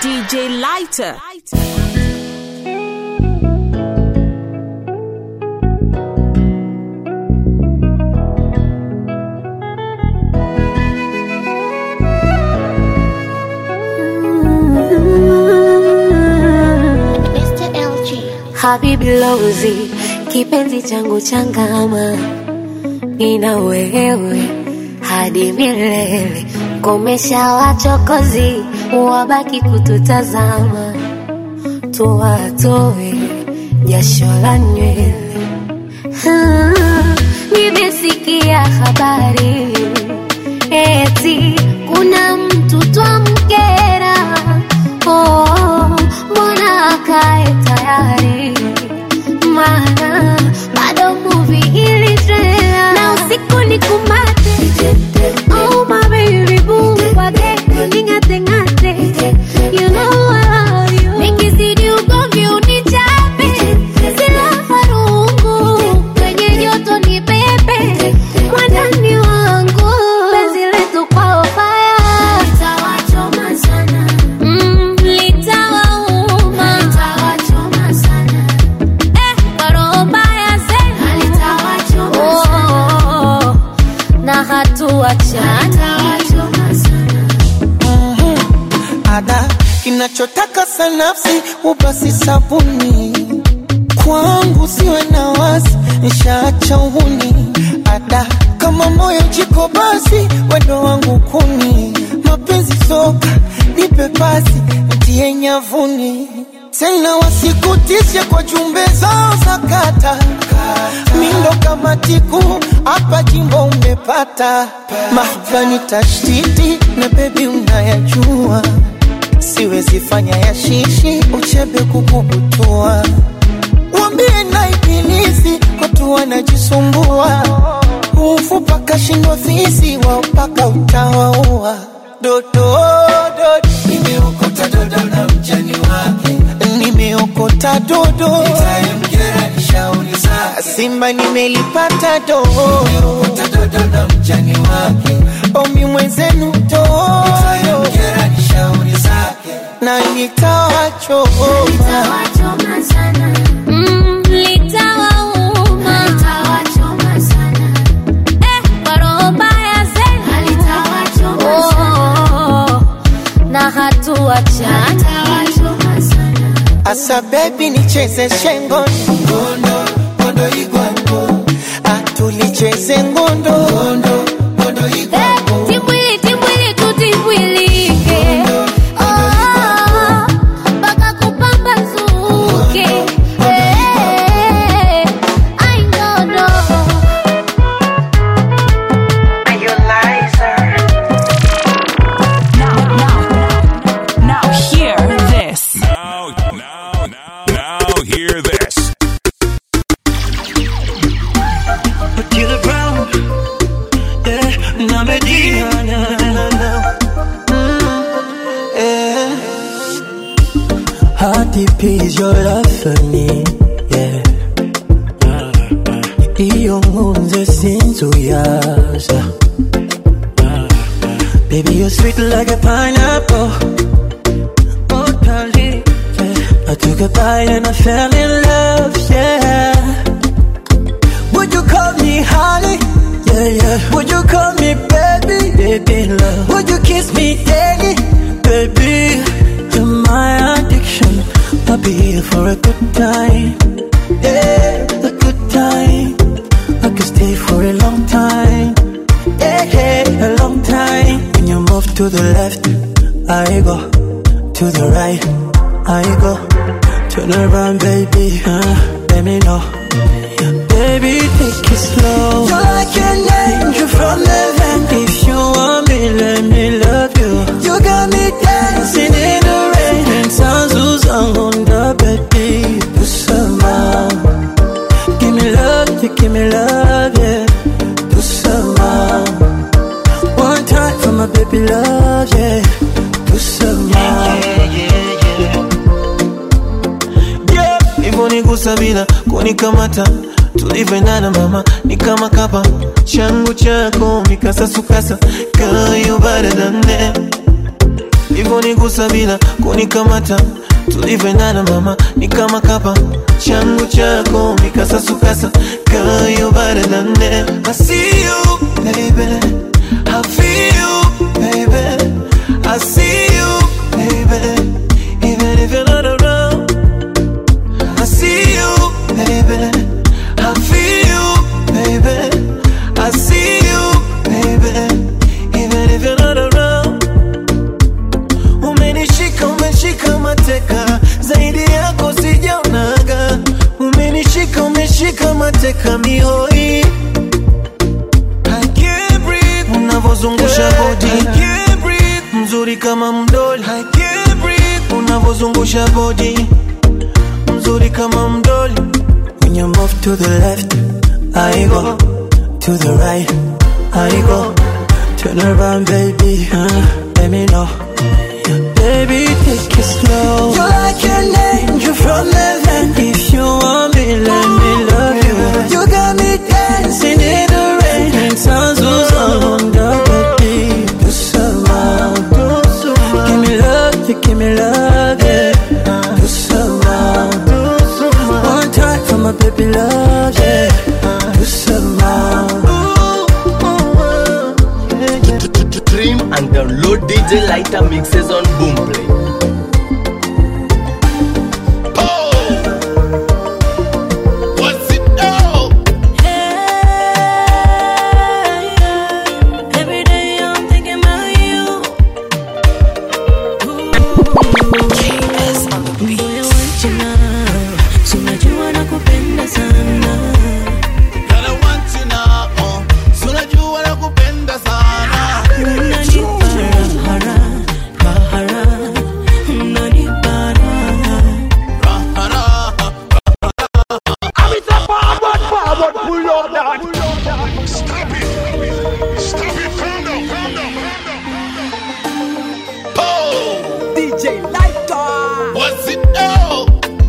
DJ Lighter. Mr. LG. Habibi Lozi, kipenzi changu changama, nina wewe hadi milele. Komesha wachokozi, wabaki kututazama, tuwatoe jasho la nywele. Ah, Nimesikia habari eti kuna mtu twamkera. Oh, mbona akae tayari maana bado movie ili trailer na usiku ni kumate oh my baby boo wage ningate ngate you know I love you nikizidi ugomvi unichape sila farungu kwenye joto ni pepe mwandani wangu penzi letu kwa fire litawachoma sana mm, litawauma litawachoma sana Oh, na hatuachana ada kinachotaka sanafsi ubasi sabuni kwangu siwe na wasi nishaacha uhuni ada kama moyo jiko basi wendo wangu kuni mapenzi soka nipe pasi ntie nyavuni tena wasikutishe kwa jumbe zao za kata mindo kama tiku hapa jimbo umepata mahbani tashtiti na bebi unayajua siwezi fanya ya shishi uchebe kukubutua wambie na ibilisi watu wanajisumbua ufupa kashindwa fisi wao mpaka utawaua dodo dodo nimeokota dodo na mjani wake nimeokota dodo nitamkera nishauri zake simba nimelipata dodo nimeokota dodo na mjani wake omi mwenzenu dodo nitamkera nishauri zake na nitawachoma Mm, litawauma Eh, kwa roho mbaya zenu. Oh, na hatuachana asa bebi nicheze shengo ngondo ngondo igwango atulicheze ngondo ngondo ngondo igwango Timbwili, timbwili, tutimbwilike. Oh, mpaka kupambazuke. Eh, ai, ndodo. Now hear this. Now, now, now, now, hear this. Killer Brown, yeah, na Medina, na, na, na. Mm, yeah. How deep is your love for me? Yeah. Iyo nkunze sinzuyaza Baby, you're sweet like a pineapple Oh, darling, yeah. I took a bite and I fell in love, yeah would you call me honey? Yeah, yeah. Would you call me baby? Baby, love. Would you kiss me daily? Baby, you're my addiction. I'll be here for a good time. Yeah, a good time. I could stay for a long time. Yeah, yeah, a long time. When you move to the left, I go. To the right, I go. Turn around, baby. Uh, let me know. Baby, take it slow. You're like an angel from heaven. If you want me, let me love you. You got me dancing in the rain. And sounds on the baby. Do some Give me love, you give me love, yeah. Do some One time for my baby love, yeah. Do some yeah, hivyo nigusa bila kunikamata tulivyoendana mama ni kama kapa changu chako mikasasukasa kayo baradane unavyonigusa bila kunikamata tulivyoendana mama ni kama kapa changu chako mikasasukasa kayo baradane I see you baby I feel you baby I see you baby even if you're not around I see you baby I feel you baby I see you baby even if you're not around Umenishika, umeshika mateka, zaidi yako sijaonaga. Umenishika, umeshika mateka mihoi. I can't breathe, unavozungusha body. I can't breathe, mzuri kama mdoli. I can't breathe, unavozungusha body. Mzuri kama mdoli. When you move to the left, I go. To the right, I go. Turn around, baby. Uh, let me know. Baby, take it slow. You're like an angel from heaven. If you want me, let me love you. You got me dancing in the rain. And sounds was on the baby. Do some more. Give me love, you give me love, yeah. Do some more. One time for my baby love, yeah. Do some more. Stream and download DJ Lighter mixes on Boomplay. What's it now? Every day I'm thinking about you. Moyo wangu na, si unajua nakupenda sana. Girl, I want you now. Uh. So unajua nakupenda sana. Unanipa raha, raha, raha. Unanipa raha. Raha, raha. Stop it! Stop it! Calm down! Calm down! Oh. DJ Lighter. What's it now?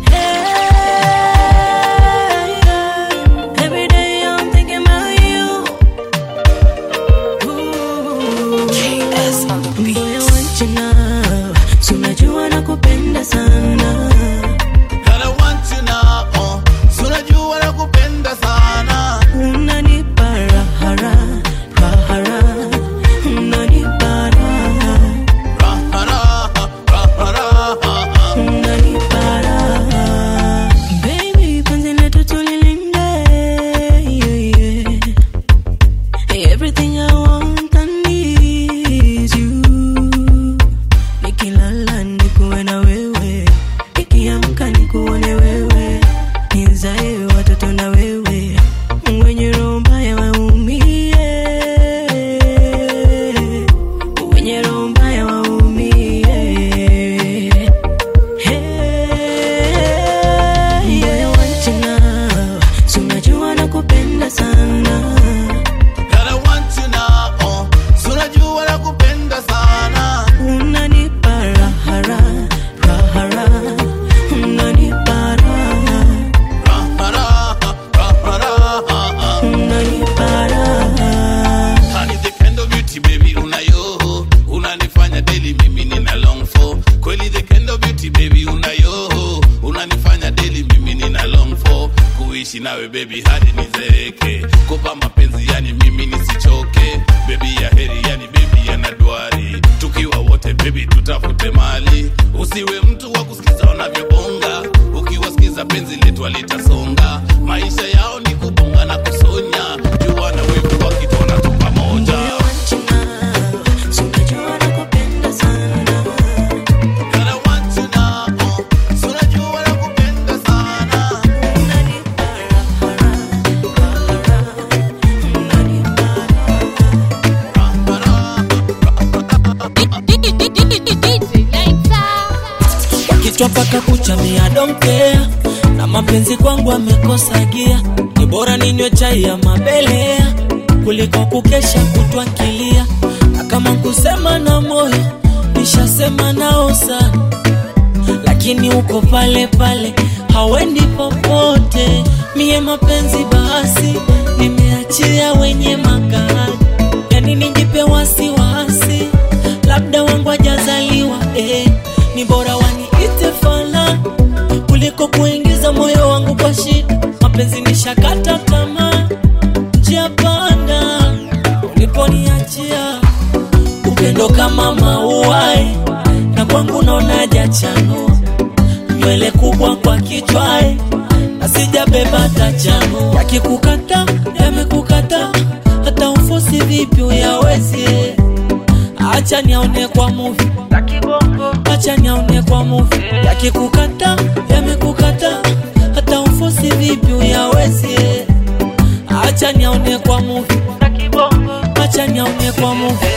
Every day I'm thinking about you. Moyo wangu na, si unajua nakupenda sana. Girl, I want you now. Uh. So unajua nakupenda sana. Unanipa raha, raha, raha. Unanipa raha. Raha, raha. Raha, raha. Unanipa raha. Baby, penzi letu tulilinde, yeah, yeah. Everything I want and need you. Nikilala nikuwe na wewe, nikiamka nikuone wewe, nizae watoto na wewe, wenye roho mbaya waumie, wenye roho mbaya waumie. Hey, moyo wangu na, si unajua nakupenda sana. Girl, I want you now. Uh. So unajua nakupenda sana. Unanipa raha, raha, raha, raha. Unanipa raha, Raha, raha. Raha, raha. unanipa raha. Honey, the kind of beauty baby unayo unanifanya daily mimi nina long for kweli the kind of beauty baby unayo unanifanya daily mimi nina long for kuishi nawe baby hadi nizeeke kupa mapenzi yani mimi nisichoke baby ya heri yani baby yana dwari tukiwa wote baby tutafute mali usiwe mtu wa kusikiza wanavyobonga ukiwasikiza penzi letu alitasonga maisha yao ni kubonga na kusonya jua na wivu wakitona tu pamoja Si unajua nakupenda sana. Girl, I want you now, uh. So unajua nakupenda sana. Unanipa raha, raha, raha. Unanipa kichwa mpaka kucha mia donkea na mapenzi kwangu amekosa gia ni bora ninywe chai ya mabelea kuliko kukesha kutwa kilia na kama kusema na moyo nishasema nao sana lakini uko pale pale hawendi popote mie mapenzi basi nimeachia wenye magari yani nijipe wasiwasi labda wangu ajazaliwa eh. mauai na kwangu naona jachano nywele kubwa kwa kichwae na sijabeba tachano yakikukata yamekukata hata ufosi vipi uyawezi acha niaone kwa muvi acha niaone kwa muvi yakikukata yamekukata hata ufosi vipi uyawezi acha niaone kwa muvi acha niaone kwa muvi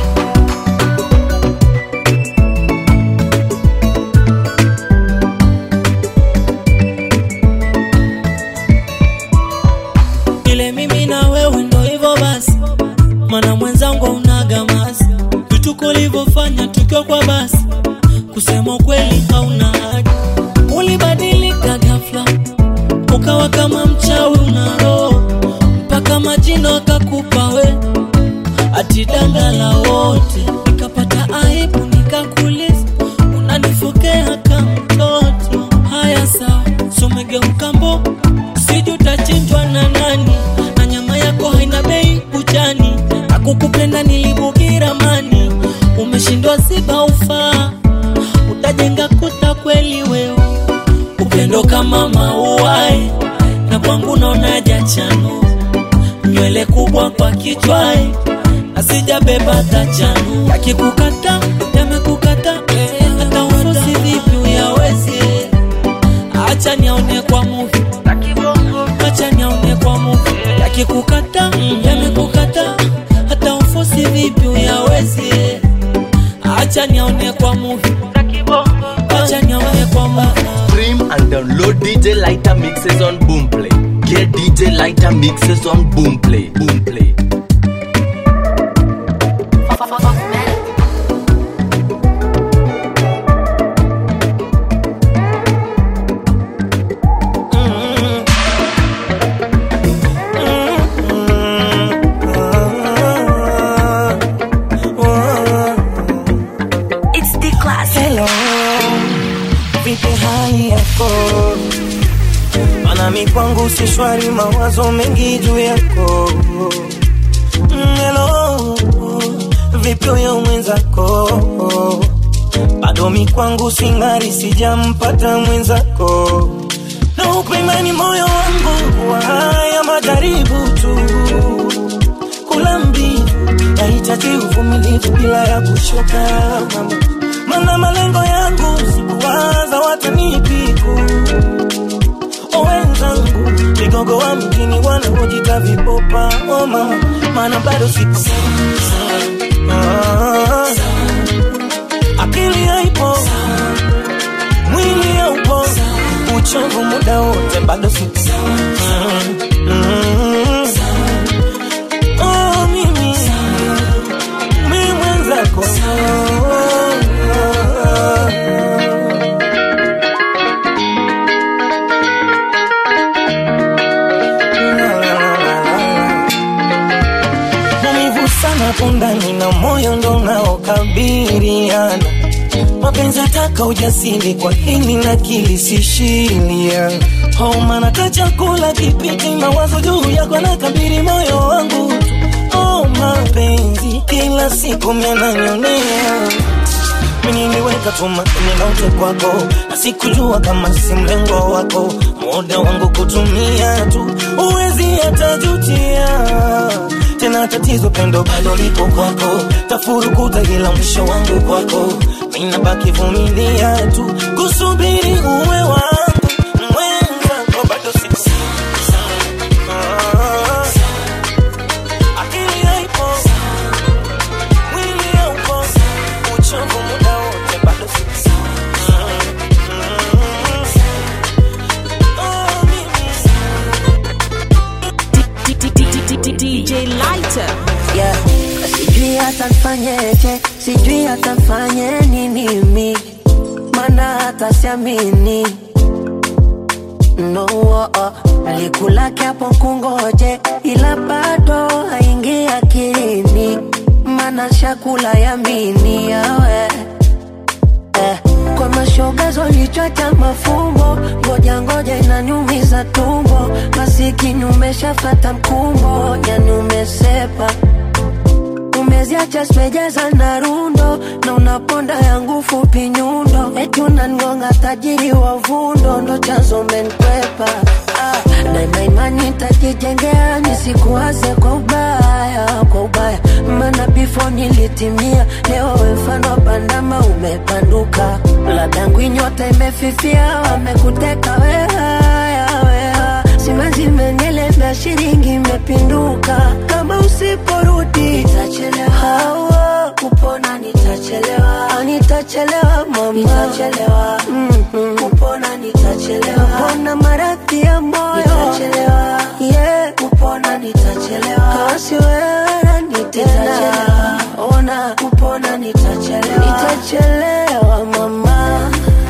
ile mimi na wewe ndo hivyo basi mana mwenzangu unaga masi vituko ulivyofanya tukiwa kwa basi kusema kweli hauna haja ulibadilika ghafla ukawa kama mchawi una roho mpaka majina akakupa we ati danga la wote nikapata aibu nikakuliza unanifokea kama mtoto haya sawa sumegeuka mbo siju utachinjwa na nani na nyama yako haina bei bujani na kukupenda nilibugira mani umeshindwa siba ufaa utajenga kuta kweli wewe upendo kama mauai na kwangu naona jachano nywele kubwa kwa kichwae na sijabeba tachano yakikukata yamekukata hata ufosi vipi uyawezi acha niaone kwa muvi acha niaone kwa muvi yakikukata yamekukata hata ufosi vipi uyawezi acha niaone kwa muvi acha niaone kwa muvi Stream and download DJ Lighter mixes on Boomplay. Get DJ Lighter mixes on Boomplay. Boomplay. It's the class. Hello, vipi hali yako? Mana mi kwangu si shwari, mawazo mengi juu yako. Mm, Hello, vipi huyo mwenzako? Bado mi kwangu sing'ari, sijampata mwenzako. Na upimani moyo wangu wa haya majaribu tu kula mbivu nahitaji uvumilivu bila ya kuchoka mama. mana malengo yangu sikuwaza watanipiku owenzangu vigogo wa mjini wanaojita vipopa oh mama mana bado sipo Ah, akili haipo mwili haupo uchovu muda wote bado sipo Mm, mm. Oh, mimi mi mwenzako maumivu sana pundani na moyo ndo unaokabiriana mapenzi ataka ujasiri kwa hili na kilisishilia homa nata chakula kipiti mawazo juu yako na kabiri moyo wangu oh, mapenzi kila siku myananyonea niliweka tumaini lote kwako na sikujua kama si mlengo wako muda wangu kutumia tu uwezi hatajutia tena tatizo pendo bado liko kwako tafurukuta ila mwisho wangu kwako minabaki vumilia tu kusubiri uwe wangu mwenzako bado siku Ah, akili haipo mwili haupo uchovu muda wote bado siku Oh, mimi DJ Lighter. yeah. Sijui hata mfanyeje, sijui hata mfanye nini mi, mana hata siamini no, oh, oh. Alikula kiapo kungoje, ila bado haingi akilini, mana shakula yamini yawe eh. Kwa mashoga zolichota mafumbo, ngoja ngoja inaniumiza tumbo, masikini umeshafata mkumbo, yani umesepa umeziacha simejaza na rundo na unaponda yangu fupi nyundo eti unangonga tajiri wa vundo ndo chanzo menkwepa ah, daima imani tajijengea nisikuwaze kwa ubaya kwa ubaya maana bifo nilitimia leo we mfano wa pandama umepanduka ladangu inyota imefifia wamekuteka wehaya weha simanzi imenielemea shilingi imepinduka kama usiporudi nitachelewa kupona nitachelewa Ah, nitachelewa mama nitachelewa mm-hmm. kupona nitachelewa kupona maradhi ya moyo nitachelewa yeah kupona nitachelewa kasi wewe nitachelewa ona kupona nitachelewa nitachelewa mama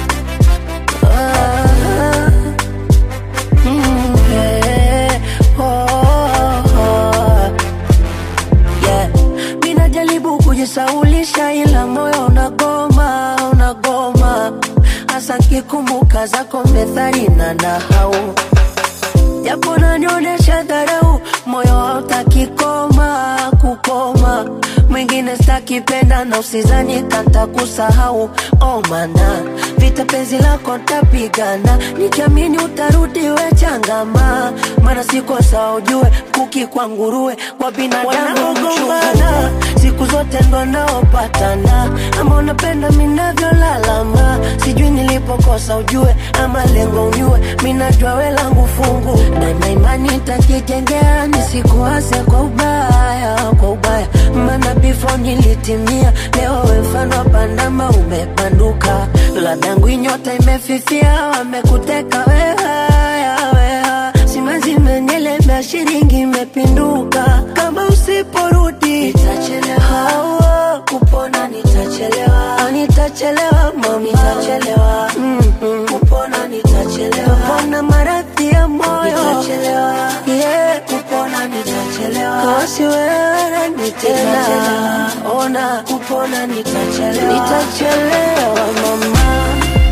ah. Mm, yeah. Oh, oh. Yeah. Mi najaribu kujisaulisha ila moyo unagoma unagoma hasa kikumbuka zako methali na nahau japo nanionyesha dharau moyo hautaki koma kukoma mwingine stakipenda na usizani kanta kusahau oh mana vita penzi lako ntapigana nikiamini utarudi we changama mana sikosa ujue kuki kwa nguruwe kwa binadamu gombana siku zote ndo naopatana ama unapenda minavyolalama sijui nilipokosa ujue ama lengo unyue minajua we langu fungu daima imani takijengea nisikuase kwa ubaya kwa ubaya maana bifo nilitimia leo we mfano wa pandama umepanduka ladangu inyota imefifia wamekuteka wehaya weha simanzi imenielemea shilingi imepinduka kama usiporudi nitachelewa kupona nitachelewa Ah, nitachelewa mama nitachelewa mm-hmm. kupona nitachelewa kupona maradhi ya moyo nitachelewa yeah kupona nitachelewa kasi wewe nitena ona kupona nitachelewa nitachelewa mama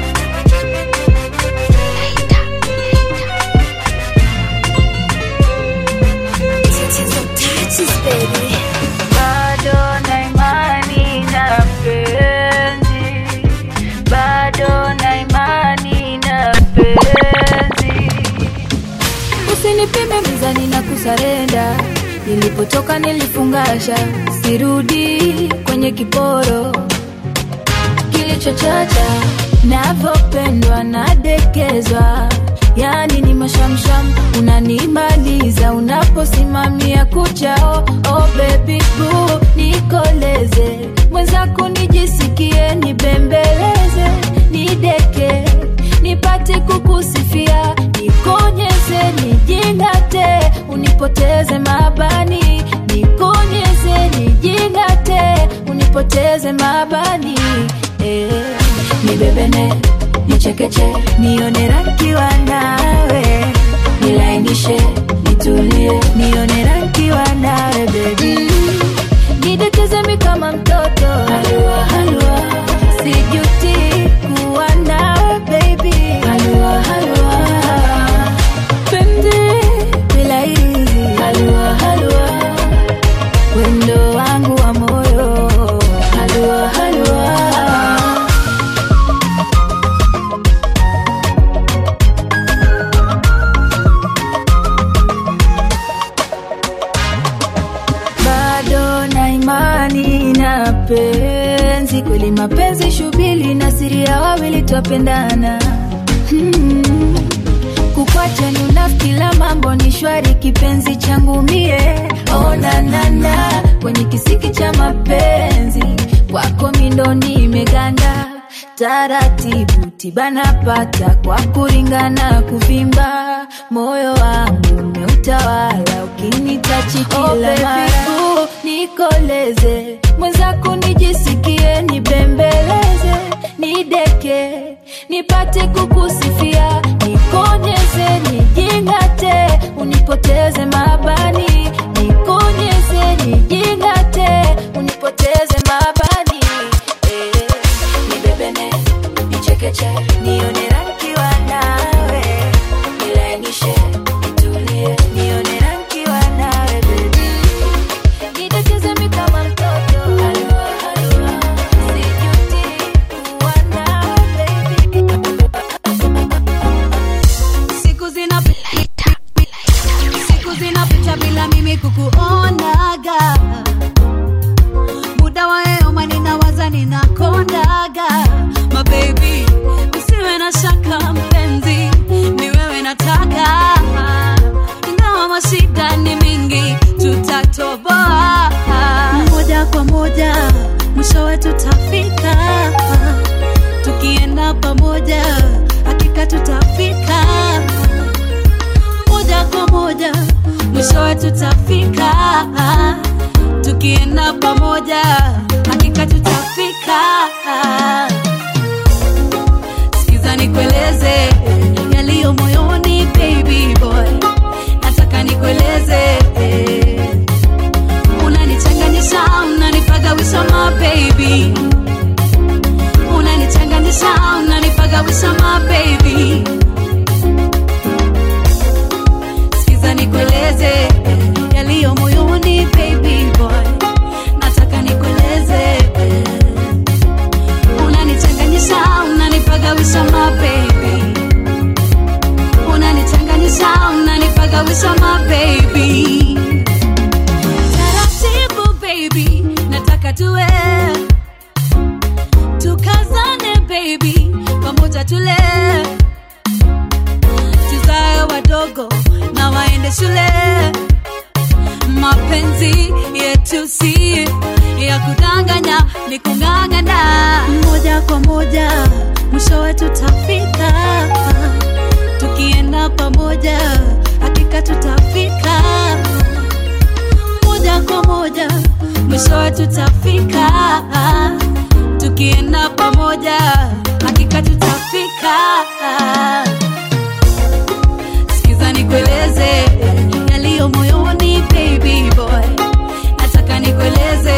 Bado na imani na penzi, bado na imani na penzi. Usinipime mizani na kusarenda, nilipotoka nilifungasha, sirudi kwenye kiporo kilichochacha, navyopendwa nadekezwa yani ni mashamsham unanimaliza unaposimamia kuchao oh baby boo nikoleze mwenzako nijisikie nibembeleze nideke nipate kukusifia nikonyeze nijingate unipoteze mabani nikonyeze nijingate unipoteze mabani eh, nibebene nichekeche nione rankiwa nawe nilainishe nitulie nione rankiwa nawe bebi nidetezemi kama mtoto halua halua sijuti kuwa nawe baby halua halua penzi bila hirizi halua halua wendo wangu wa moyo halua halua bado na imani na penzi kweli mapenzi shubili na siri ya wawili twapendana hmm. kukwacha ni unafiki la mambo ni shwari kipenzi changu mie onanana kwenye kisiki cha mapenzi kwako mindo nimeganda taratibu tibanapata kwa kuringana kuvimba moyo wangu umeutawala ukinitachi kila oh, mara uh, nikoleze mwenzako nijisikie nibembeleze nideke nipate kukusifia nikonyeze nijingate unipoteze mabani nikonyeze nijingate unipoteze mabani eh, nibebene nichekeche nione rankiwa nawe nilainishe nitulie nione rankiwa nawe bebi nidekeze mi kama mtoto natakaga mabebi usiwe na shaka mpenzi ni wewe nataka ingawa mashida ni mingi tutatoboa moja kwa moja mwishowe tutafika tukienda pamoja hakika tutafika moja kwa moja mwishowe tutafika tukienda pamoja hakika tutafika sikiza nikueleze yaliyo moyoni baby boy nataka nikueleze unanichanganyisha unanipagawisha ma baby unanichanganyisha unanipagawisha ma baby sikiza nikueleze yaliyo moyoni baby boy nataka nikueleze unanichanganyisha unanipagawisha ma baby unanichanganyisha unanipagawisha ma baby taratibu baby nataka tuwe tukazane baby pamoja tule tuzae wadogo na waende shule mapenzi yetu si ya kudanganya ni kung'ang'ana moja kwa moja mwishowe tutafika tukienda pamoja hakika tutafika moja kwa moja mwishowe tutafika tukienda pamoja hakika tutafika sikiza nikueleze yaliyo moyoni baby boy nataka nikueleze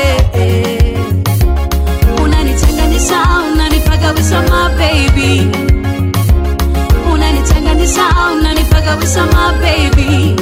unanichanganyisha unanipagawisha ma baby unanichanganyisha unanipagawisha ma baby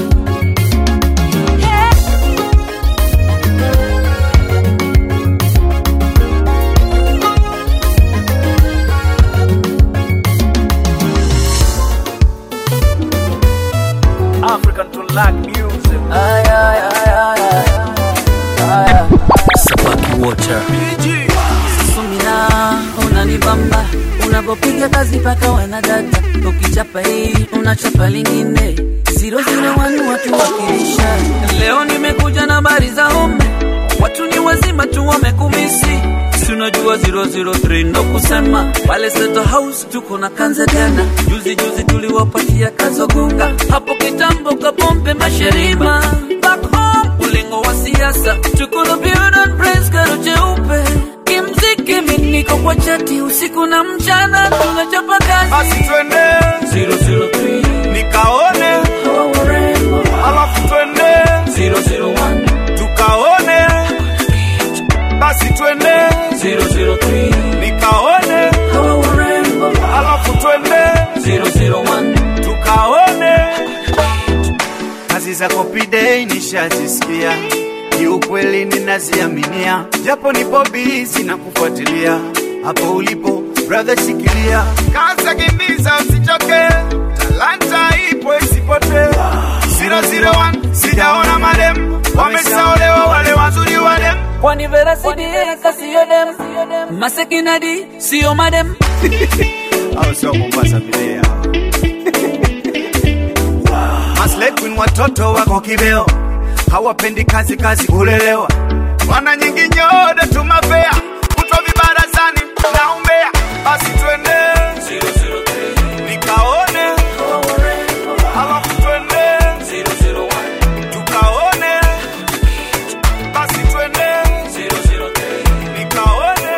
African to lack music. Ay, ay, ay, ay, ay. Ay. Sabaki water. Sumina unanibamba unapopiga kazi paka wanadata ukichapa hii unachapa lingine zero zero wanu watu wakilisha leo nimekuja na habari za home watu ni wazima tu wamekumisi si unajua 003 ndo kusema pale Seto House tuko na kanzagana juzi juzi tuliwapatia kazogunga hapo kitambo kabombe masherima back home ulingo wa siasa tuko na build and praise karo cheupe kimziki mimi niko kwa chati usiku na mchana tunachapa kazi Basi twende 003 nikaone hawa warembo alafu twende 001 tukaone basi twende 003 nikaone hawa warembo alafu twende 001 tukaone kazi za kopidei nishazisikia kiukweli ninaziaminia japo nipo bizi na kufuatilia hapo ulipo brother shikilia kaza kimbiza usichoke talanta ipo isipotee 001 sijaona madem wameshaolewa wale wazuri wadem kwani vera sidie kasiyo dem masekinadi siyo madem au sio Mombasa vile hao. Maslay Queen watoto wako kibeo, hawapendi kazi kazi kulelewa, wana nyingi nyoda tumapea kutwa vibarazani na umbea. Basi twende nikaone, alafu twende tukaone, basi twende nikaone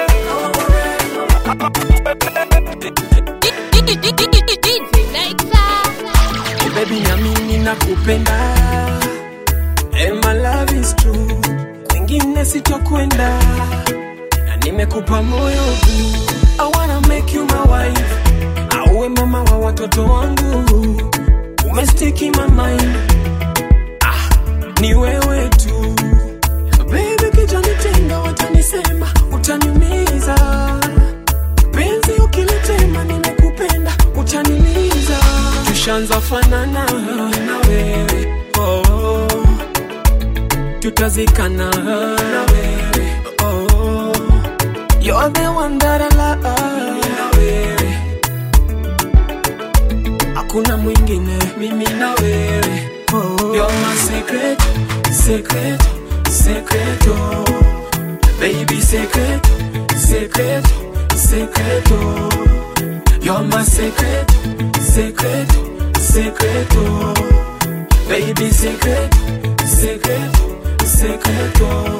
Oh baby nyamini nakupenda And my love is true Kwingine sitokwenda Na nimekupa moyo huu I wanna make you my wife Auwe mama wa watoto wangu Umestiki my mind ah, Ni wewe tu Baby kijanitenga watanisema Utaniumiza Penzi ukilitema nimekupenda Utaniliza Tushanza fanana na wewe oh, tutazikana na wewe oh, you're are the one that I love. Mimi na wewe, hakuna mwingine, mimi na wewe. Oh, you're my secret, secret, secret, oh. Baby secret, secret, secret, oh. You're my secret, secret, secret, oh. Baby secret, secret, secret, oh.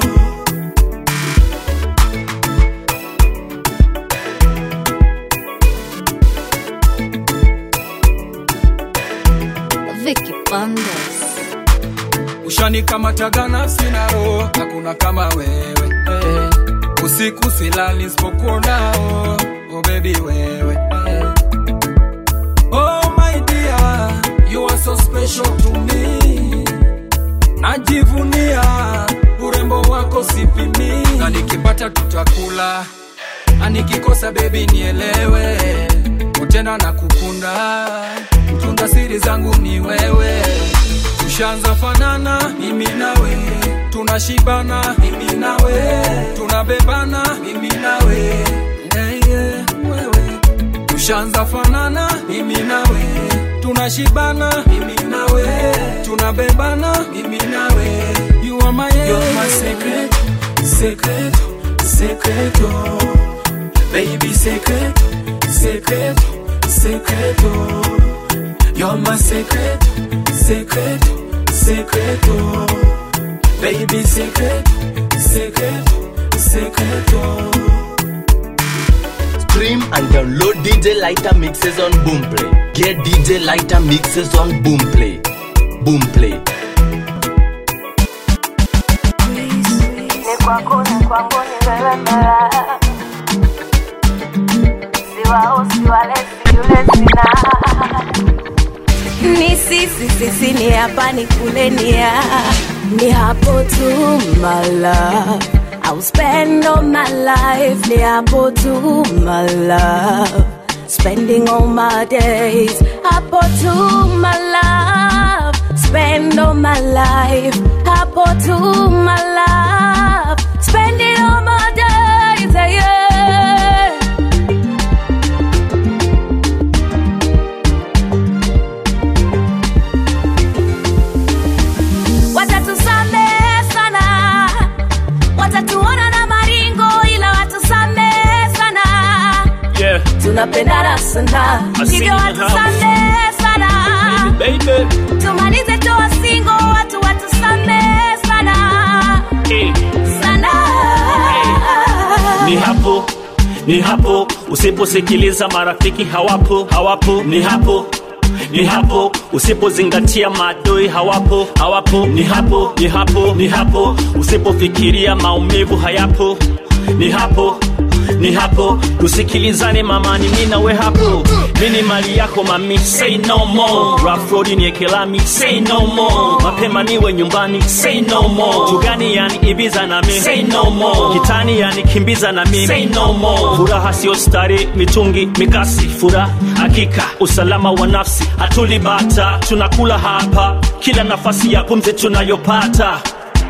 Vicky Bandes. ushanikamataga nafsi na roho hakuna kama wewe eh. usiku silali nisipokuonao oh baby wewe eh. oh my dear you are so special to me najivunia urembo wako sipimi na nikipata tutakula na nikikosa bebi nielewe tena na kukunda mtunga siri zangu ni wewe tushanza fanana mimi nawe tunashibana mimi nawe tunabebana mimi nawe yeah, yeah, wewe tushanza fanana mimi nawe tunashibana mimi nawe tunabebana mimi nawe you are my, You're my secret, secret, secret, oh. baby secret, secret, secret, oh. You're my secret, secret, secret, oh. Baby secret, secret, secret, oh. Stream and download DJ Lighter mixes on Boomplay. Get DJ Lighter mixes on Boomplay. Boomplay. Ni kwako, ni kwangu, ni wewe mara. Siwao, siwalesi, yule sina. ni sisi sisi ni hapa ni kule ni ya ni hapo tu my love I'll spend all my life ni hapo tu my love spending all my days hapo tu my love spend all my life hapo tu my love spending all my days yeah. watatusamehe sana watatuona na maringo ila watusamehe sana Yeah, tunapendana sana I see hivyo you in the house. watusamehe sana baby. tumalize toa singo watu watusamehe sana Hey. sana ni hapo ni hapo usiposikiliza marafiki hawapo hawapo ni hapo ni hapo usipozingatia maadui hawapo hawapo ni hapo ni hapo ni hapo usipofikiria maumivu hayapo ni hapo ni hapo tusikilizane mamani mi nawe hapo mi ni mali yako mami say no more rafrodi ni ekelami say no more mapema niwe nyumbani say no more tugani yani ibiza na mi say no more kitani yani kimbiza na mimi say no more furaha sio stari mitungi mikasi furaha hakika usalama wa nafsi hatulibata tunakula hapa kila nafasi ya pumzi tunayopata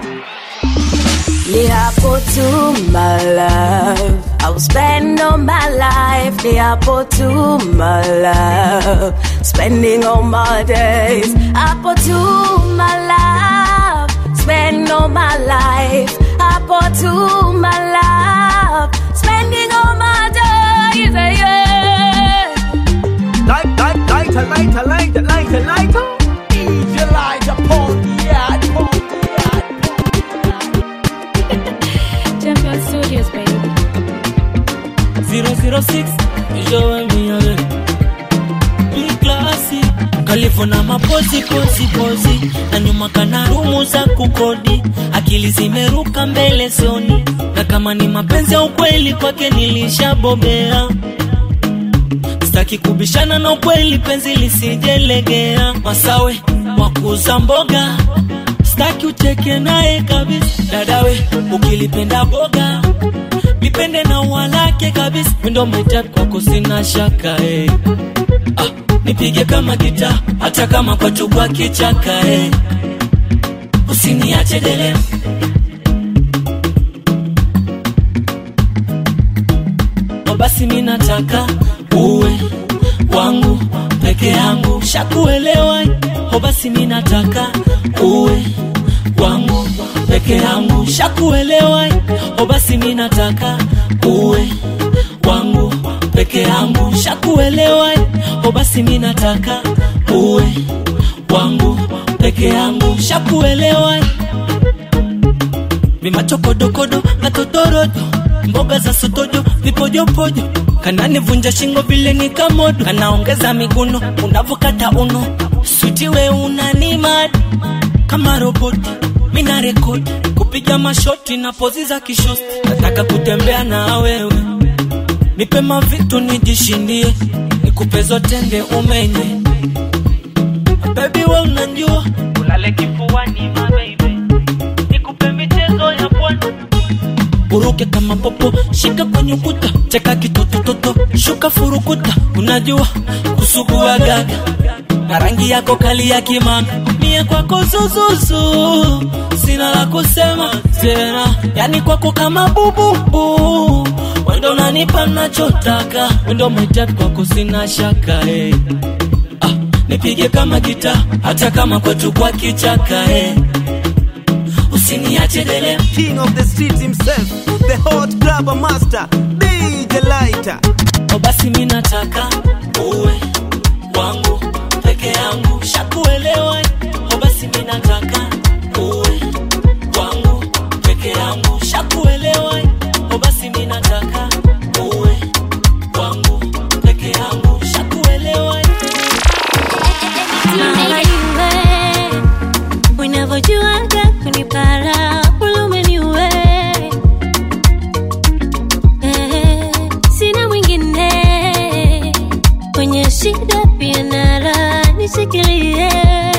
Ni hapo tu my love I'll spend all my life Ni hapo tu my love Spending all my days Hapo tu my love Spend all my life Hapo tu my love Spending all my days yeah. Light, light, lighter, lighter, lighter, lighter, lighter. DJ lighter, pon the yard, pon the yard. Champion Studios, baby. 006 Joe Miale Mklasi Kalifu na mapozi pozi pozi na nyuma kana rumu za kukodi, akili zimeruka mbele sioni, na kama ni mapenzi ya ukweli kwake nilishabobea. Sitaki kubishana na ukweli, penzi lisijelegea. Masawe wakuza mboga, sitaki ucheke naye kabisa. Dadawe ukilipenda boga nipende na ua lake kabisa, windo maitap kwako sina shaka eh. Ah, nipige kama gita hata kama kwatu kwa kichaka eh. Usiniache dele basi mi nataka uwe wangu peke yangu shakuelewa o basi mi nataka uwe wangu peke yangu shakuelewa o basi mi nataka uwe wangu peke yangu shakuelewa o basi mi nataka uwe wangu peke yangu shakuelewa vimachokodokodo katotorodo mboga za sotojo vipojopojo kananivunja shingo vile ni kamodo kanaongeza miguno unavokata uno switiwe unanimad kama roboti mina rekodi kupiga mashoti na pozi za kishosti nataka kutembea na wewe nipe mavitu nijishindie nikupe zote nde umenye bebi we unanjua ulale kifuani mabeibe nikupe michezo ya pwani uruke kama popo shika kwenye ukuta cheka kitotototo shuka furukuta unajua kusugua gaga na rangi yako kali ya kimanga mie kwako zuzuzu sina la kusema tena yani kwako kama bububu wendo nanipa nachotaka wendo maitep kwako sina shaka hey. ah, nipige kama gita hata kama kwetu kwa kichaka hey. usiniache dele King of the streets himself, the hot grabber master, DJ Lighter. o basi mi nataka uwe wangu peke yangu shakuelewa o basi mi nataka uwe wangu peke yangu shakuelewa o basi mi nataka uwe wangu peke yangu shakuelewa unavyojuaga kunipara ulumeniwe Eh, sina mwingine kwenye shida pia nara nishikilie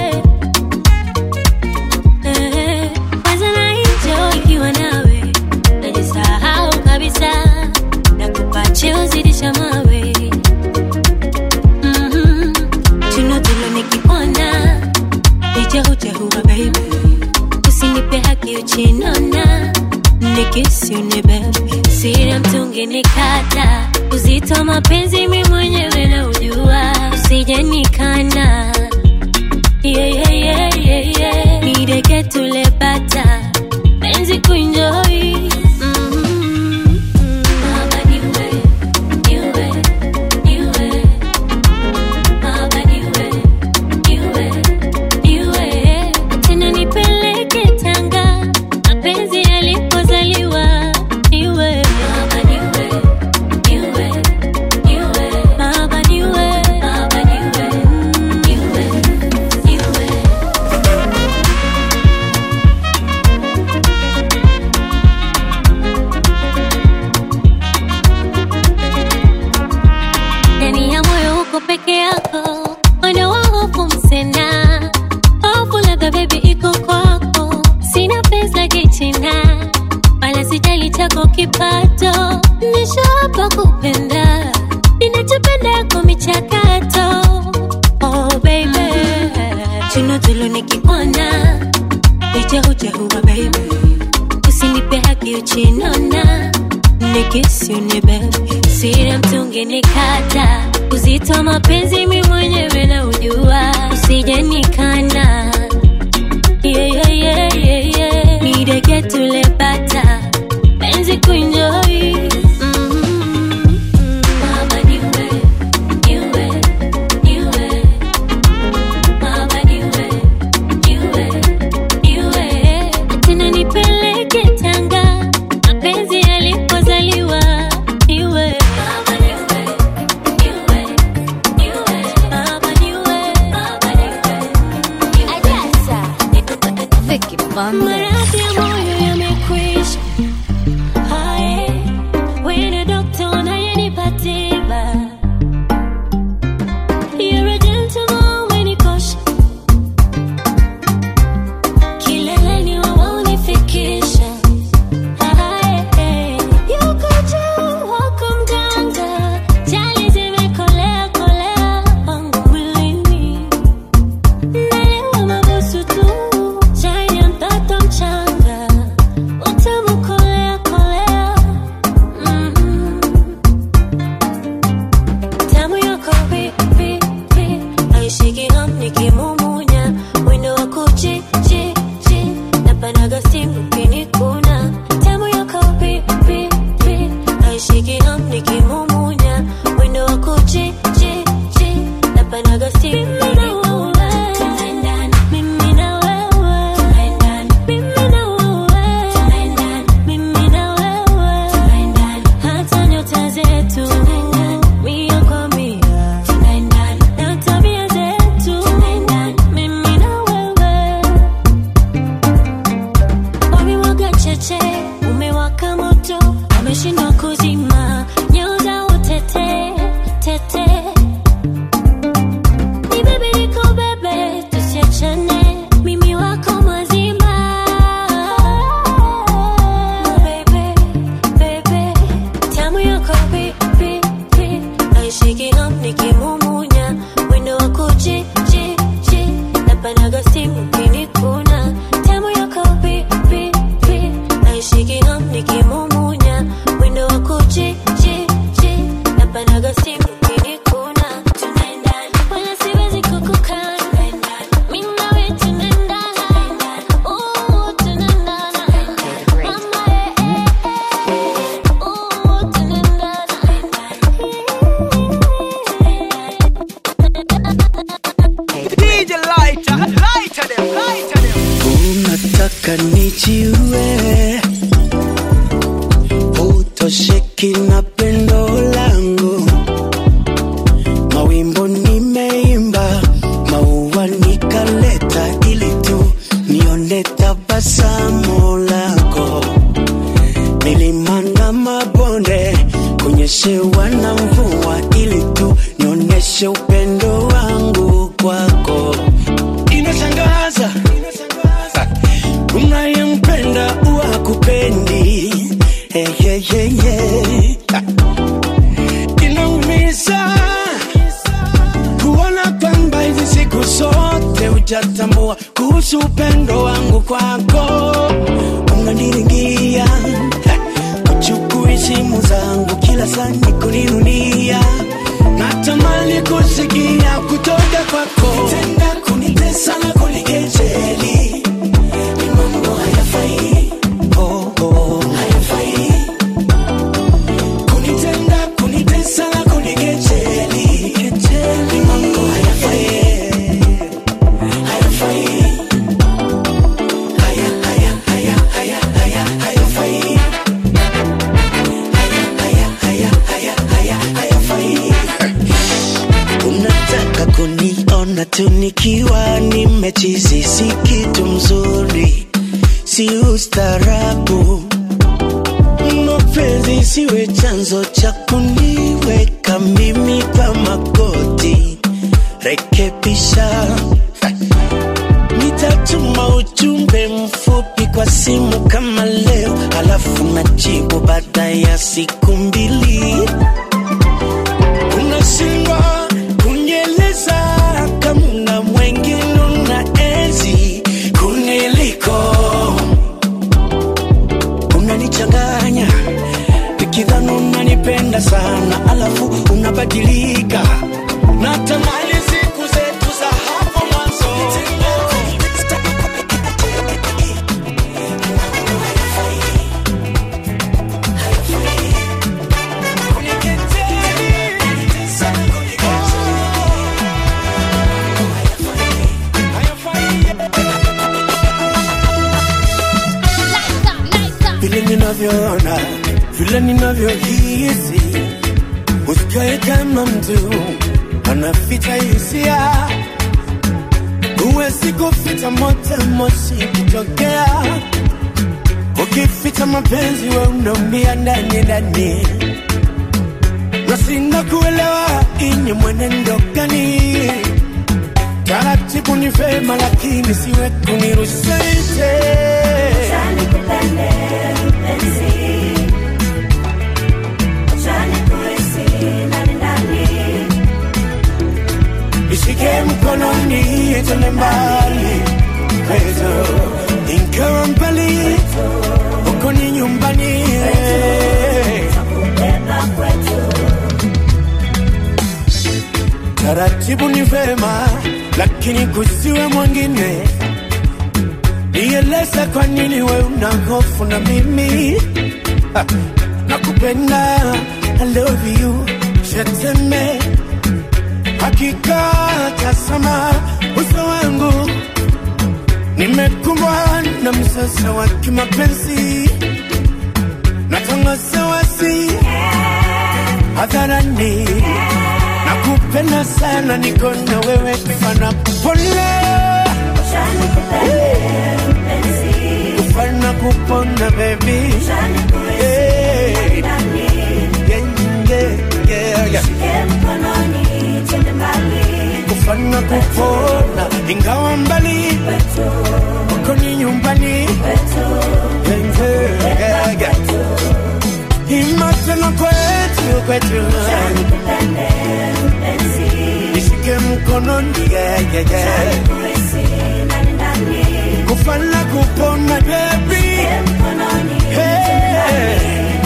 Eh, kwanza na hicho ikiwa nawe najisahau kabisa na kupache uzidisha mawe Mhm. Chuno tulo nikipona nichehuchehuwa baby usinipe haki uchinona nikisiune bebe sira mtungi nikata uzito wa mapenzi mi mwenyewe na ujua usije nikana yeah, yeah, yeah, yeah, yeah. nideke tulepata penzi kuenjoy Mhm. Baba niwe, niwe, niwe. Baba niwe, niwe, niwe. Tena nipeleke Tanga, mapenzi yalipozaliwa. Niwe. Baba niwe, niwe, niwe. Baba niwe, baba niwe, niwe, niwe. ndani ya moyo uko peke yako moyo wa hofu msena hofu labda bebi iko kwako sina pesa kichina wala sijali chako kipato nishapa kupenda ninachopenda yako michakato oh baby chino tulo nikipona ichehuchehuwa baby usinipe haki uchinona nikisiune bebe sira mtungi nikata uzito wa mapenzi mi mwenyewe na ujua usije nikana yeah, yeah, yeah, yeah, yeah. nideke tulepata penzi kuenjoy Mhm. Baba niwe, niwe, niwe. Baba niwe, niwe, niwe. Tena nipeleke Tanga mapenzi yalipozaliwa niwe Baba niwe, niwe, niwe. Baba niwe, baba niwe, niwe. Maradhi ya moyo yamekwisha Hae, wene dokta unayenipa tiba You're a gentleman umenikosha kileleni wawaunifikisha yuko juu wako mganga jali zimekolea kolea wangu mwilini nalewa mabusu tu chai ya mtoto naishiki ham nikimumunya wendo wa kuchi chi chi napanaga simu kinikuna tamu yako pi pi pi naishiki ham nikimumunya wendo wa kuchi chi chi napanaga simu kinikuna tunaendana wala siwezi kukukana mimi nawe tunaendana oh tunaendana mama eh eh eh oh tunaendana DJ lighter, lighter them, lighter them. unataka nijiue utosheki na pendo langu mawimbo nimeimba maua nikaleta ili tu nione tabasamu lako milima na mabonde kunyeshewa na mvua ili tu nionyeshe upendo wangu kwako inashangaza unayempenda uwa kupendi hey, hey, hey, hey. inaumiza kuona kwamba hizi siku zote hujatambua kuhusu upendo wangu kwako unaniringia uchukui simu zangu kila saa ni kuninunia natamani kusikia kutoka kwako tenda kunitesa na kunikejeli ni mambo hayafai oh, oh. hayafai kunitenda kunitesa na kunikejeli ni mambo hayafai hayafai haya haya haya haya haya hayafai unataka kuniona tu nikiwa nimechizi si kitu mzuri si ustarabu mapenzi siwe chanzo cha kuniweka mimi pa magoti rekebisha nitatuma ujumbe mfupi kwa simu kama leo alafu najibu baada ya siku mbili unashindwa kunyeleza kamna mwengine una enzi kuniliko unanichanganya nikidhani unanipenda sana alafu unabadilika natamani siku zetu za hapo mwanzo vile ninavyoona vile ninavyohisi usikae kama mtu anaficha hisia huwezi kuficha moto moshi kutokea ukificha mapenzi we unaumia ndani ndani nasinda kuelewa inye mwenendo gani taratibu ni vema lakini siwe kunirushaite ishike mkononi tene mbali kwetu ingawa mbali huko ni nyumbani taratibu ni vema lakini kusiwe mwingine nieleza kwa nini we una hofu na mimi Ha, nakupenda I love you sheteme hakika tasama uso wangu nimekumbwa na msasa wa kimapenzi natangaza wasi hadharani nakupenda sana niko na wewe kufana pole kufana kupona baby Hey. Yeah, yeah, yeah. kufana kupona ingawa mbali uko ni nyumbani Yeah, yeah, yeah. imatena kwetu kwetu yeah, yeah. kufa na kupona baby Hey.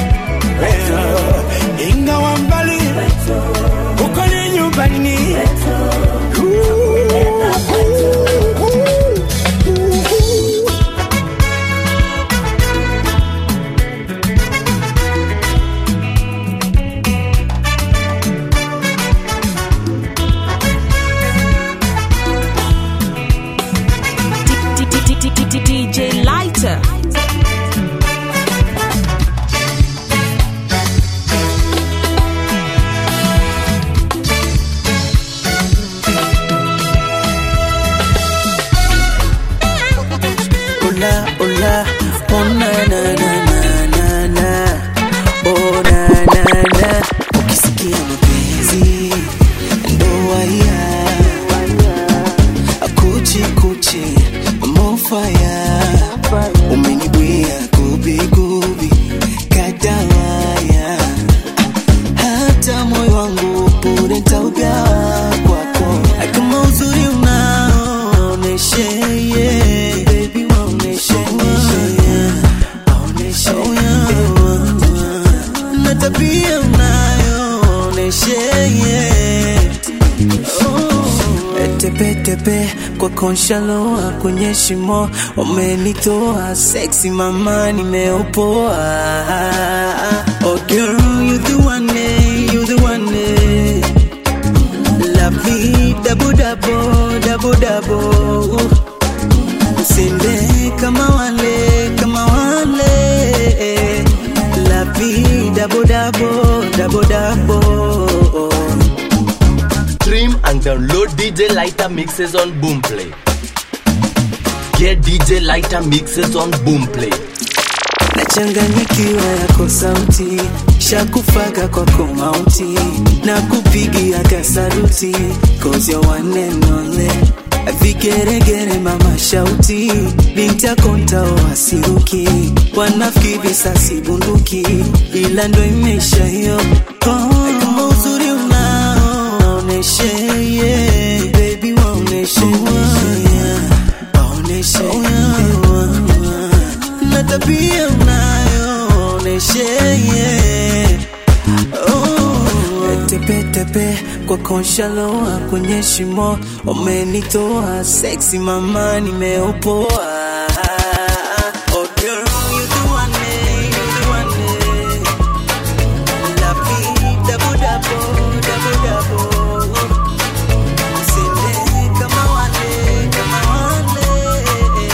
Hey. ingawa mbali uko ni nyumbani DJ Lighter. Hola, hola, oh na na na na na na, oh na na na. Ukisikia mapenzi ndo waya, kuchi kuchi mofaya, umenibwia gubi gubi kadawaya, hata moyo wangu bure nitaugawa kwako, kama uzuri unaoneshe yeah. Baby waoneshe yeah. Waoneshe yeah. na tabia unayoonyeshe yeah. oh. tepetepe kwa konshaloa kwenye shimo umenitoa sexy mama nimeopoa oh girl you the one eh, you the one eh. love me double double double double Usinde kama wale kama wale la vida double double double double Stream and download DJ Lighter mixes on Boomplay. Get DJ Lighter mixes on Boomplay. nachanganyikiwa yako sauti shakufaga kwako mauti na kupigia kasaruti cause you're one and only vigeregere mama shauti binti akontao asiruki wanafiki visasi bunduki ila ndo imeisha hiyo oh, kama uzuri unaoneshe yeah. baby waoneshe yeah. waoneshe yeah. na tabia unayoonyeshe yeah. oh. tepetepe kwa konshaloa kwenye shimo umenitoa sexy mama nimeopoa Oh, girl, you the one, eh, you the one, eh. La vie, double, double, double, double. Usinde kama wale, kama wale.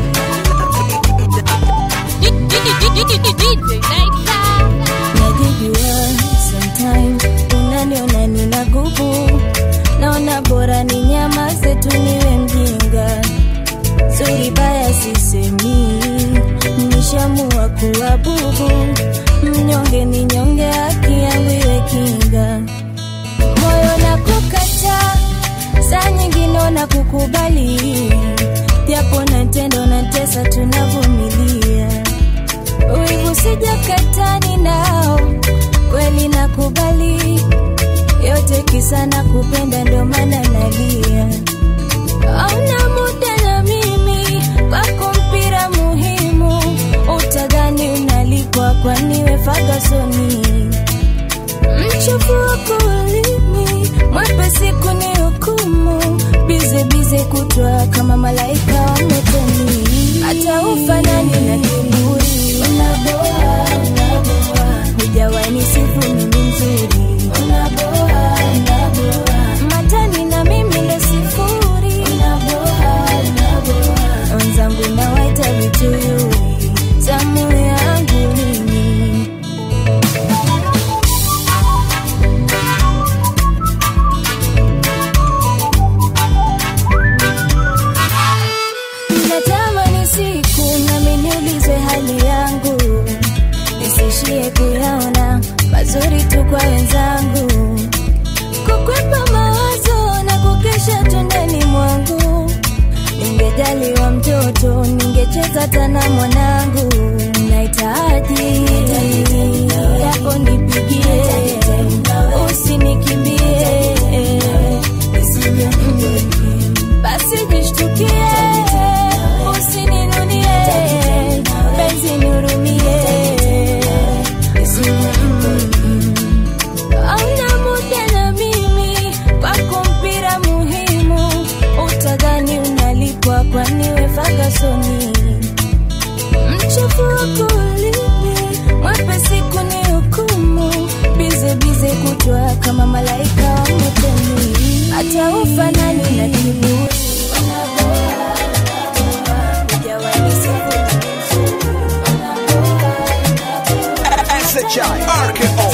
najijua sometimes unaniona nina gubu naona bora ni nyama zetu niwe mjinga zuri baya sisemi nishamua kuwa bubu mnyonge ni nyonge haki yangu iwe kinga moyo na kukata saa nyingine na kukubali japo na tendo na tesa tunavumilia wivu sijakatani nao kweli nakubali yote kisa na kupenda ndo maana nalia auna muda na mimi kwako mpira muhimu utadhani unalikwa kwaniwe fagasoni mchofu wako ulimi mwepesi kuni hukumu bize bize kutwa kama malaika wametoni hata ufanani na kiburi unaboa unaboa hujawaini sifu mimi mzuri unaboa unaboa matani na mimi ndo sifuri unaboa unaboa wenzangu nawaita vituyuri zamu yangu mimi natamani siku nami niulizwe hali yangu nisishie kuyaona mazuri tu kwa wenzangu kukwepa mawazo na kukesha tundani mwangu ningejaliwa mtoto ningecheza tana mwanangu nahitaji yako nipigie usinikimbie nisije hata ufanani na kiburi Hujawahi SHI RKO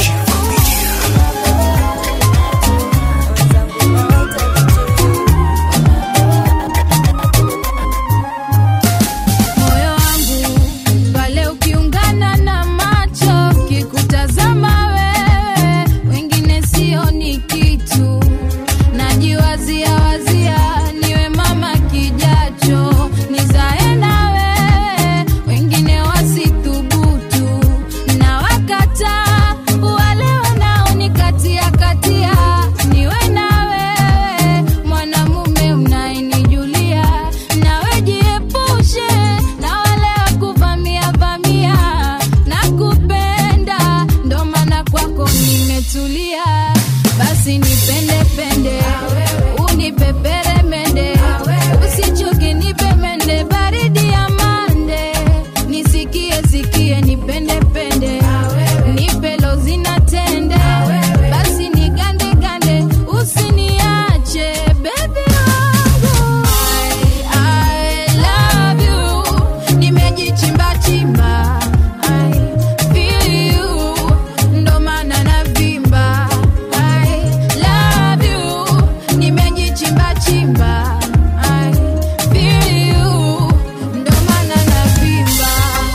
moyo wangu pale ukiungana na macho kikutazama wewe wengine sioni kitu najiwazia wazia niwe mama kijacho nizae na wewe wengine wasithubutu na wakata wale wanaonikatia katia niwe na wewe mwanamume unayenijulia nawe jiepushe na wale wakuvamia vamia na kupenda ndo maana kwako nimetulia basi nipende pende unipepere mende usichoke nipe mende baridi ya mande nisikie sikie nipende pende nipe lozina tende basi nigande gande usiniache bebi wangu I, I love you nimejichimba chimba I feel you ndo maana navimba I love you nimejichimba chimba I feel you ndo maana navimba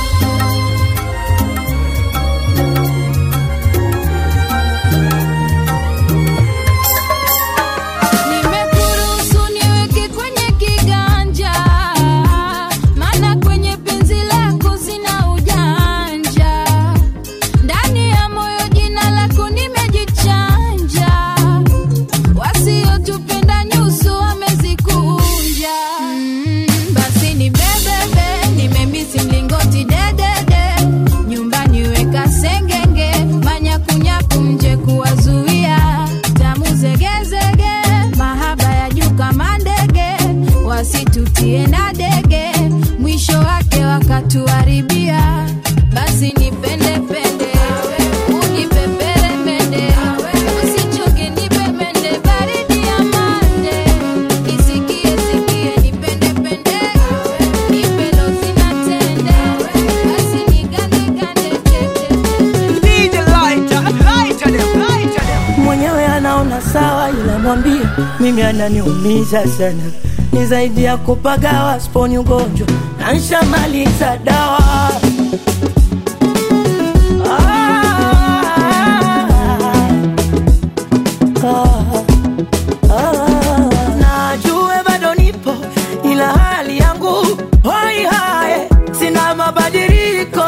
Nimekuruhusu niweke kwenye kiganja, maana kwenye penzi lako sina ujanja. Ndani ya moyo jina lako nimejichanja, wasiotupenda nyuso wamezikunja. Mm, basi ni bebebe, nimemisi mlingoti dedede, nyumbani weka sengenge, manyakunyaku nje kuwazuia, tamu zegezege, mahaba ya juu kama ndege, wasitutie na dege, mwisho wake wakatuharibia. Basi nipende pende, unipepere mende, usichoke nipe mende, baridi ya mande, nisikie sikie nipende pende, nipe lozi na tende, basi nigande gande DJ lighter, lighter them, lighter them. mwenyewe anaona sawa ila mwambie mimi ananiumiza sana ni zaidi ya kupagawa sponi ugonjwa na nshamaliza dawa Ah, ah, najue bado nipo ila hali yangu hoi hae sina mabadiliko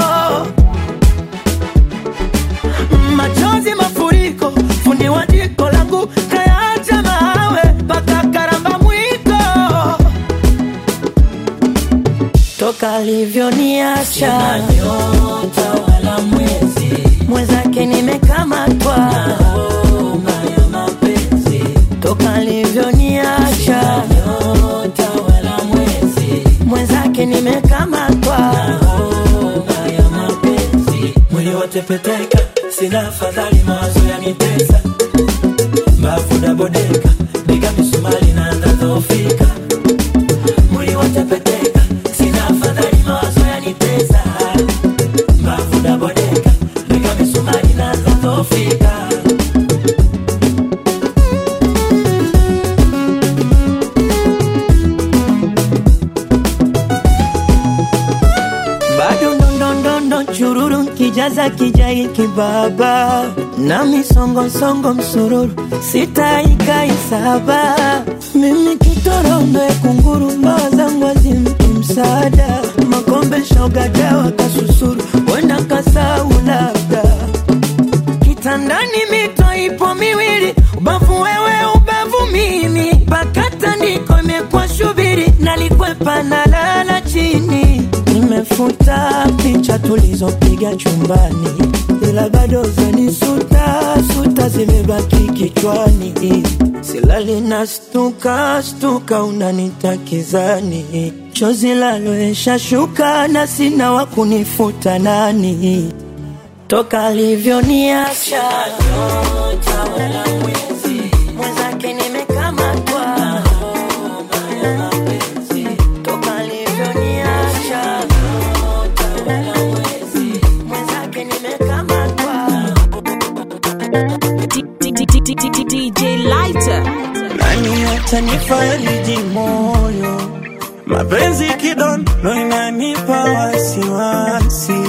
machozi mafuriko fundi wa jiko langu kayaacha mawe mpaka karamba mwiko toka alivyoniacha nyota wala mwezi mwenzake nimekamatwa homa ya mapenzi toka alivyoniacha nyota wala mwezi mwenzake nimekamatwa homa ya mapenzi mwili watepeteka sina afadhali mawazo yanitesa mbavu dabodeka piga misumari na ndadhofika mwili watepeteka sina afadhali mawazo yanitesa mbavu dabodeka piga misumari na ndadhofika bado ndondondondo chururu kijaza kijai kibaba na misongosongo msururu sitaikaisaba mimi kitorondoe kunguru mbawa zangu azimpi msaada makombe shogadawa kasusuru wenda kasau labda kitandani mito ipo miwili ubavu wewe ubavu mimi pakata ndiko imekuwa shubiri nalikwepa na lala chini nimefuta picha tulizopiga chumbani ila bado zanisuta suta zimebaki kichwani silali na stuka stuka unanitakizani chozi laloesha shuka na sina wa kunifuta nani toka alivyoniacha nyota wala mwezi mwenzake nimekamata DJ Lighter. nani atanifariji moyo mapenzi kidondo inanipa wasiwasi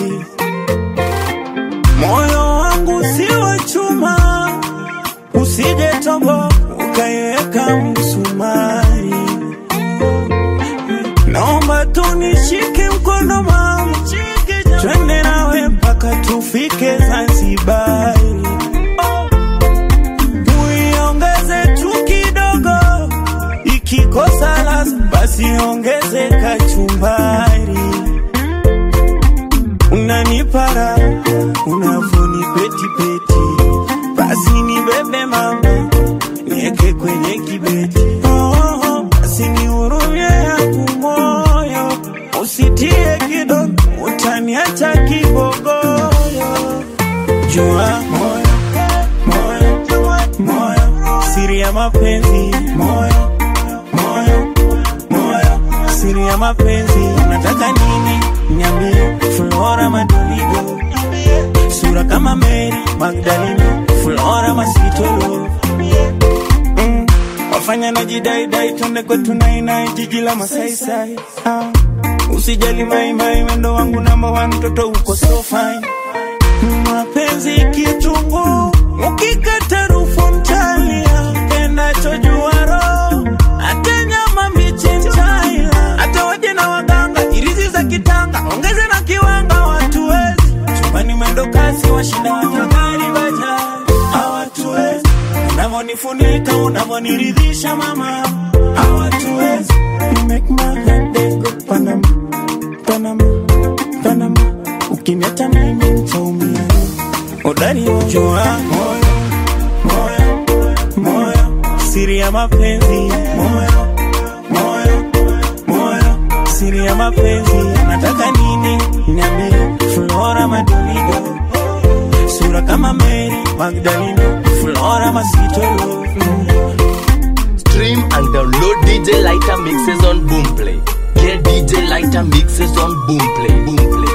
moyo wangu si wa chuma usije tobo ukaiweka msumari naomba tunishike mkono mama twende nawe mpaka tufike zanzibari uiongeze tu kidogo ikikosa las basi ongeze kachumbari unanipara unavonipetipeti basi nibebe mama nieke kwenye kibeti oh, oh, basi nihurumie yangu moyo usitie kidogo utaniacha kibogoyo jua moyo moyo moyo siri ya mapenzi moyo moyo moyo siri ya mapenzi unataka nini niambie flora madolido sura kama mary magdalino flora masitolo mm. wafanya na jidaidai twende kwetu nainai jiji la masaisai ah. usijali maimai wendo wangu namba wa mtoto uko so fine mapenzi kitungu ukikata rufu mtalia kenachojua roho hata nyama mbichi mtaila hata waje na waganga irizi za kitanga ongeze na kiwanga watuwezi chumbani mwendo kasi washinda watagari baja hawatuwezi unavonifunika unavoniridhisha mama hawatuwezi You make my head dey go Panama, Panama, Panama ukiniacha mimi nitaumia udani jua moyo moyo moyo siri ya mapenzi moyo moyo moyo siri ya mapenzi nataka nini niambie flora madolido sura kama mary magdalino flora masitolo Stream and download DJ Lighter mixes on Boomplay. Get DJ Lighter mixes on Boomplay. Boomplay.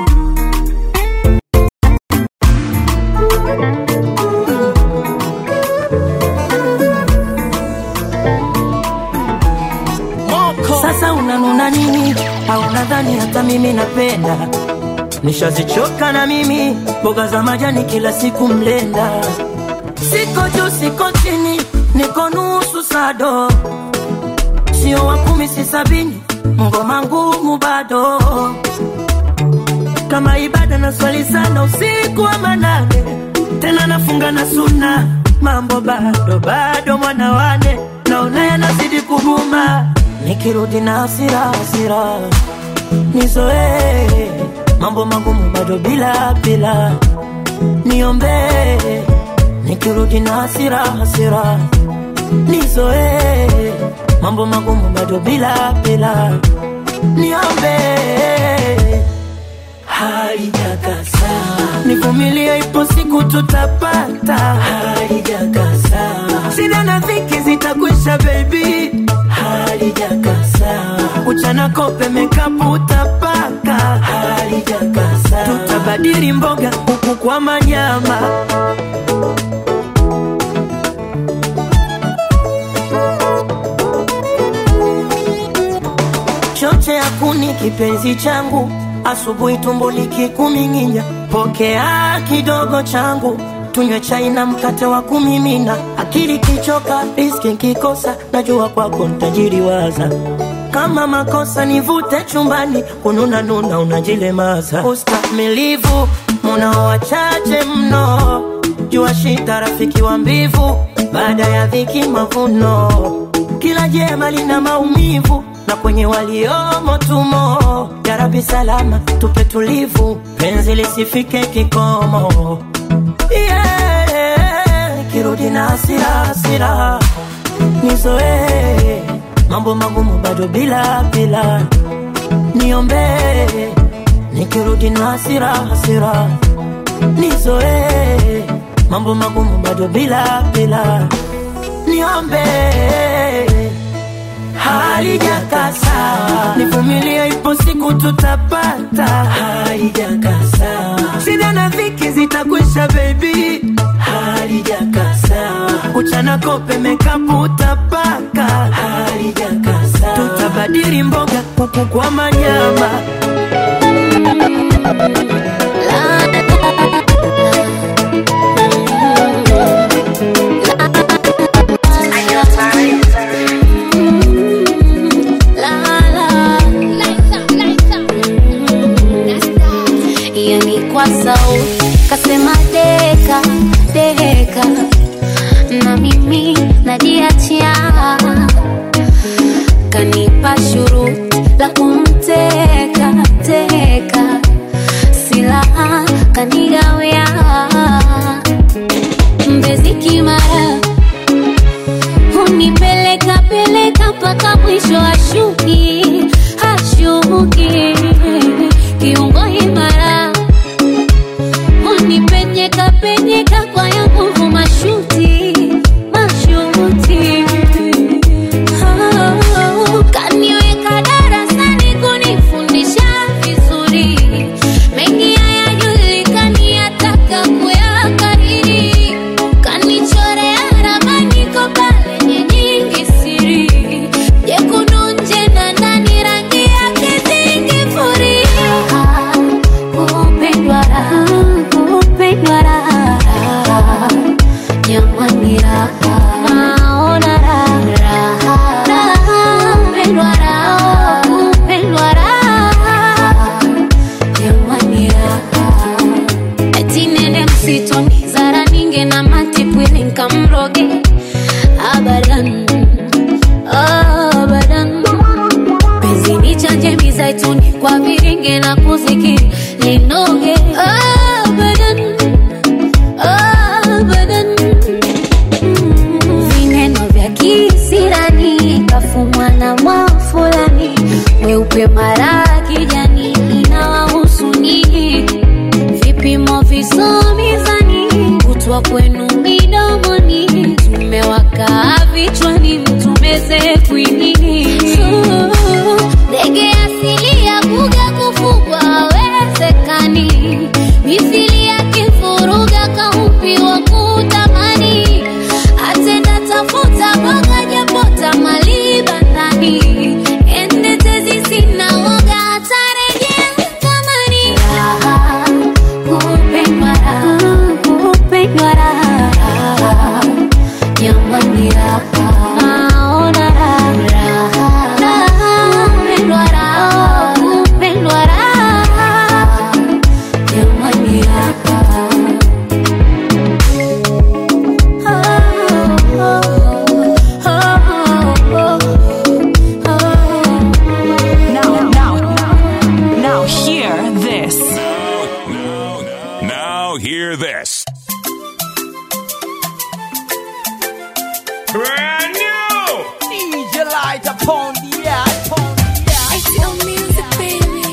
Sasa unanuna nini? Au nadhani hata mimi napenda? Nishazichoka na mimi mboga za majani kila siku mlenda. Siko juu siko chini, niko nusu sado, sio wa kumi si sabini, ngoma ngumu bado kama ibada na swali sana usiku wa manane, tena nafunga na suna, mambo bado bado mwana wane, naona yanazidi kuguma, nikirudi na hasira hasira, nizoee mambo magumu bado bila bila, niombee nikirudi na hasira hasira, nizoee mambo magumu bado bila bila, niombee haijakasa, nivumilie, ipo siku tutapata. Haijakasa, shida na dhiki zitakwisha, baby. Haijakasa, uchana kope mekapu utapaka. Haijakasa, tutabadili mboga huku kwa manyama. choche ya kuni kipenzi changu, asubuhi tumbo likikuming'inya, pokea kidogo changu, tunywe chai na mkate wa kumimina. Akili kichoka, riski nkikosa, najua kwako ntajiriwaza. Kama makosa nivute chumbani, kununa nuna unajilemaza. Ustamilivu munao wachache mno, jua shida rafiki wa mbivu, baada ya dhiki mavuno. Kila jema lina maumivu na kwenye waliomo tumo. Jarabi salama, tupe tulivu, penzi lisifike kikomo. Yeah, kirudi na hasira hasira, nizoee mambo magumu bado bila bila, niombee nikirudi na hasira hasira, nizoee mambo magumu bado bila bila, niombee halijakasa, nivumilie, ipo siku tutapata. Halijakasa, shida na dhiki zitakwisha, baby. Halijakasa, kuchana kope mekaputa paka halijakasa tutabadili mboga kuku kwa manyama yani kwa sauti kasema deka deka na mimi najiachia kanipa shuruti la kumteka teka silaha kanigawia mbezi kimara hunipeleka peleka mpaka mwisho ashuki hashuki kiungo imara unipenyeka penyeka kwa ya nguvu mashuti mashuti Oh, kaniweka darasani kunifundisha vizuri mengi hayajulikani yataka kuyakariri kanichorea ramani kopale nyingi siri jekundu nje na ndani rangi yake zingifuria kupendwa raha kupendwa raha jamani raha naona raha raha kupendwa raha kupendwa raha jamani raha eti nene msitoni zara ninge na matipwili nkamroge abadan abadan penzi ni chanje mizaituni kwa viringe na kuzikiri linoge abadan abadan vineno vya kisirani kafumwa na mwafulani weupe mara kijani inawahusu nini vipimo visomizani kutwa kwenu midomoni tumewaka vichwani mtumeze kwinini ndege asili ya kuga kufugwa awezekani mithili ya kifuruga kaupiwa kutamani atenda tafuta boga japota maliba ndani endetezi sina woga atarejea kamani raha kupendwa raha kupendwa raha jamani raha naona raha raha kupendwa raha kupendwa raha jamani raha Now, now, now, hear this. Now hear this. Brand new DJ Light upon the air, upon the air. I feel music, baby.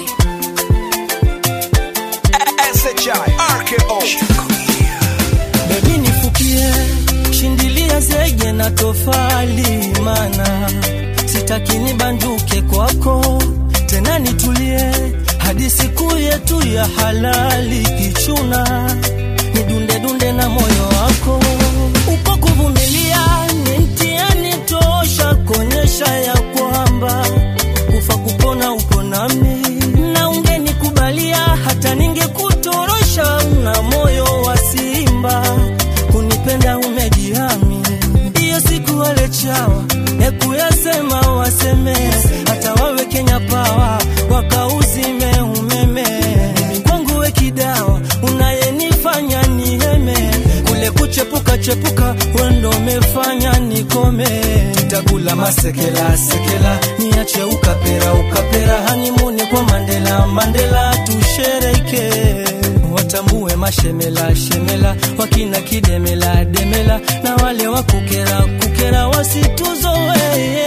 SHI RKO bebi nifukie shindilia zege na tofali mana sitaki nibanduke kwako tena nitulie hadi siku yetu ya halali kichuna nidundedunde na moyo wako upo kuvumilia ni mtihani tosha kuonyesha ya kwamba kufa kupona upo nami na ungenikubalia hata ningekutorosha na moyo wa simba kunipenda umejihami hiyo siku wale chawa ekuyasema waseme hata wawe kenya pawa wakauzime umeme kwangu we kidawa unayenifanya niheme kule kuchepuka chepuka wendo umefanya nikome takula masekela sekela niache ukapera ukapera hanimuni kwa mandela mandela tushereke watambue mashemela shemela wakina kidemela demela na wale wa kukera kukera wasituzoee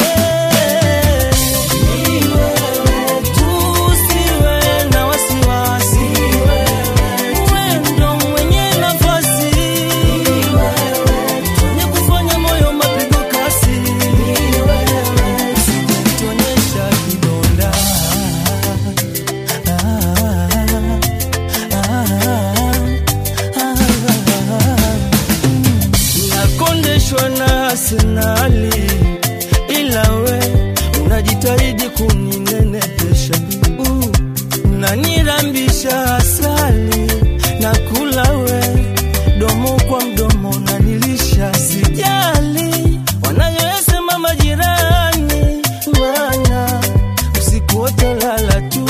Tusiwe na wasiwasi. Wewe ndo mwenye nafasi. Mwenye kufanya moyo mapigo kasi. Usituonyesha kidonda. nakondeshwa Arsenali, ila we unajitahidi kuninenepesha. Uh, Unanirambisha asali na kula we domo kwa mdomo nanilisha, sijali wanayosema majirani, maana usiku wote lala tu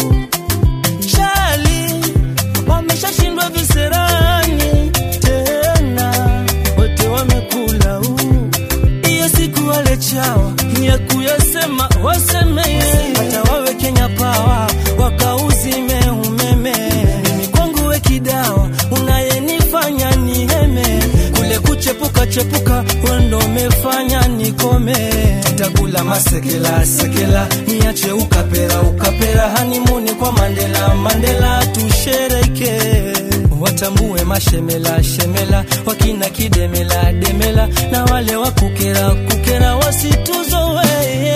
chali wameshashindwa viserani tena, wote wamekula huu. Hiyo siku wale chawa ni ya kuyasema waseme, hata wawe Kenya Power wakauzime umeme. Mimi kwangu we kidawa unayenifanya niheme, kule kuchepuka chepuka wendo umefanya nikome. Tutakula masekela sekela, niache ukapera ukapera, hanimuni kwa Mandela Mandela, tushereke watambue mashemela shemela, wakina kidemela demela, na wale wa kukera kukera wasituzowe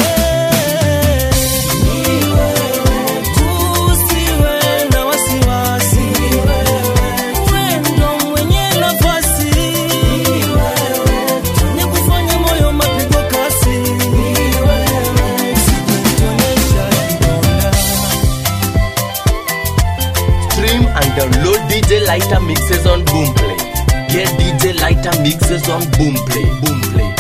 Tusiwe na wasiwasi, wendo mwenye nafasi ni kufanya moyo mapigo kasi, sikutonesha kidonda Stream and download DJ Lighter mixes on Boomplay. Get DJ Lighter mixes on Boomplay. Boomplay.